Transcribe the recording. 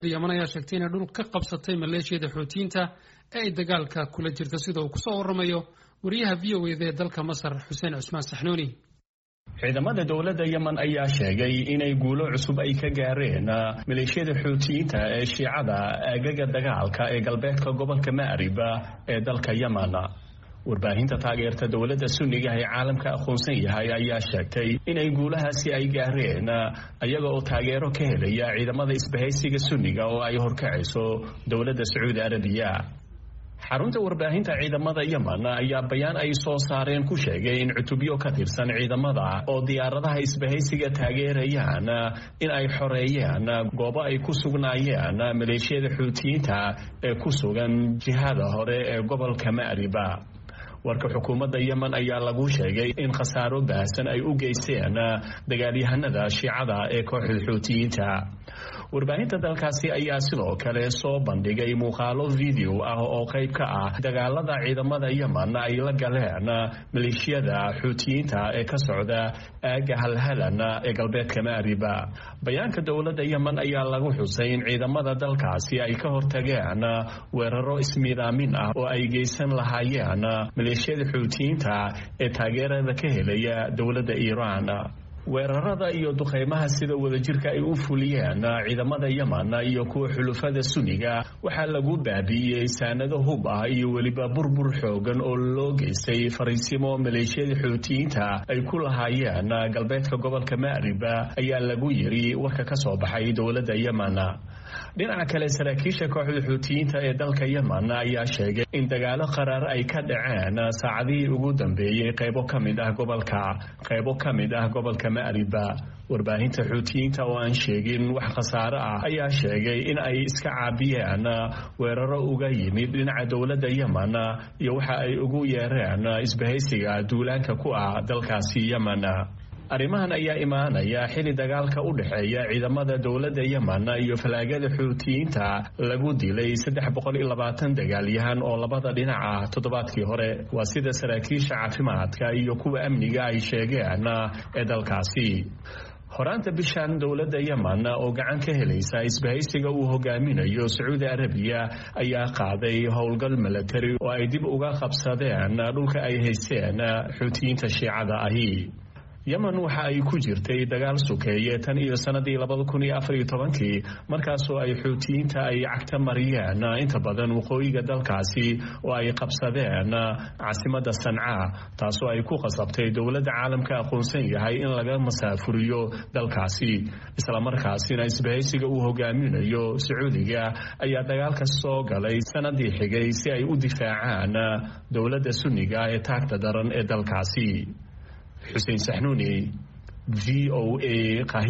yaman ayaa sheegtay inay dhul ka qabsatay maleeshiyada xoutiyiinta ee ay dagaalka kula jirta sida uu kusoo waramayo wariyaha v o eda ee dalka masar xuseen cusmaan saxnuuni ciidamada dowladda yemen ayaa sheegay inay guulo cusub ay ka gaareen maleeshiyada xuutiyiinta ee shiicada aagaga dagaalka ee galbeedka gobolka ma'rib ee dalka yemen warbaahinta taageerta dowladda sunniga ee caalamka aqoonsan yahay ayaa sheegtay inay guulahaasi ay gaareen ayaga oo taageero ka helaya ciidamada isbahaysiga sunniga oo ay horkacayso dowladda sacuudi arabiya xarunta warbaahinta ciidamada yemen ayaa bayaan ay soo saareen ku sheegay in cutubyo ka tirsan ciidamada oo diyaaradaha isbahaysiga taageerayaan in ay xoreeyeen goobo ay ku sugnaayeen maleeshiyada xuutiyiinta ee ku sugan jihada hore ee gobolka ma'riba warka xukuumadda yemen ayaa lagu sheegay in khasaaro baahsan ay u geysteen dagaalyahanada shiicada ee kooxda xuutiyiinta warbaahinta dalkaasi ayaa sidoo kale soo bandhigay muuqaalo video ah oo qayb ka ah dagaalada ciidamada yemen ay la galeen maleeshiyada xuutiyiinta ee ka socda aaga halhalan ee galbeedka maariba bayaanka dowladda yemen ayaa lagu xusay in ciidamada dalkaasi ay ka hortageen weeraro ismiidaamin ah oo ay geysan lahaayeen maleeshiyada xuutiyiinta ee taageerada ka helaya dowladda iiraan weerarada iyo duqeymaha sida wadajirka ay u fuliyeen ciidamada yemen iyo kuwa xulufada sunniga waxaa lagu baabi'iyey saanado hub ah iyo weliba burbur xoogan oo loo geystay fariisimo maleeshiyada xuutiyiinta ay ku lahaayeen galbeedka gobolka ma'riba ayaa lagu yiri warka ka soo baxay dowladda yemen dhinaca kale saraakiisha kooxda xuutiyiinta ee dalka yemen ayaa sheegay in dagaalo qaraar ay ka dhaceen saacadihii ugu dambeeyey qaybo ka mid ah gobolka qaybo ka mid ah gobolka ma'riba warbaahinta xuutiyiinta oo aan sheegin wax khasaare ah ayaa sheegay in ay iska caabiyeen weeraro uga yimid dhinaca dowladda yemen iyo waxa ay ugu yeereen isbahaysiga duulaanka ku ah dalkaasi yemen arrimahan ayaa imaanaya xili dagaalka u dhexeeya ciidamada dowladda yemen iyo falaagada xuutiyiinta lagu dilay saddex boqol iyo labaatan dagaalyahan oo labada dhinac ah toddobaadkii hore waa sida saraakiisha caafimaadka iyo kuwa amniga ay sheegeen ee dalkaasi horaanta bishan dowladda yemen oo gacan ka helaysa isbahaysiga uu hogaaminayo sacuudi arabiya ayaa qaaday howlgal milatari oo ay dib uga qabsadeen dhulka ay haysteen xuutiyiinta shiicada ahi yemen waxa ay ku jirtay dagaal sukeeye tan iyo sanadii labada kun iyo afar iyo tobankii markaasoo ay xuutiyiinta ay cagta mariyeen inta badan waqooyiga dalkaasi oo ay qabsadeen caasimada sanca taasoo ay ku qasabtay dowladda caalamka aqoonsan yahay in laga masaafuriyo dalkaasi islamarkaasina isbahaysiga uu hogaaminayo sacuudiga ayaa dagaalka soo galay sanadii xigay si ay u difaacaan dowladda sunniga ee taagta daran ee dalkaasi xuseen saxnuuni v o a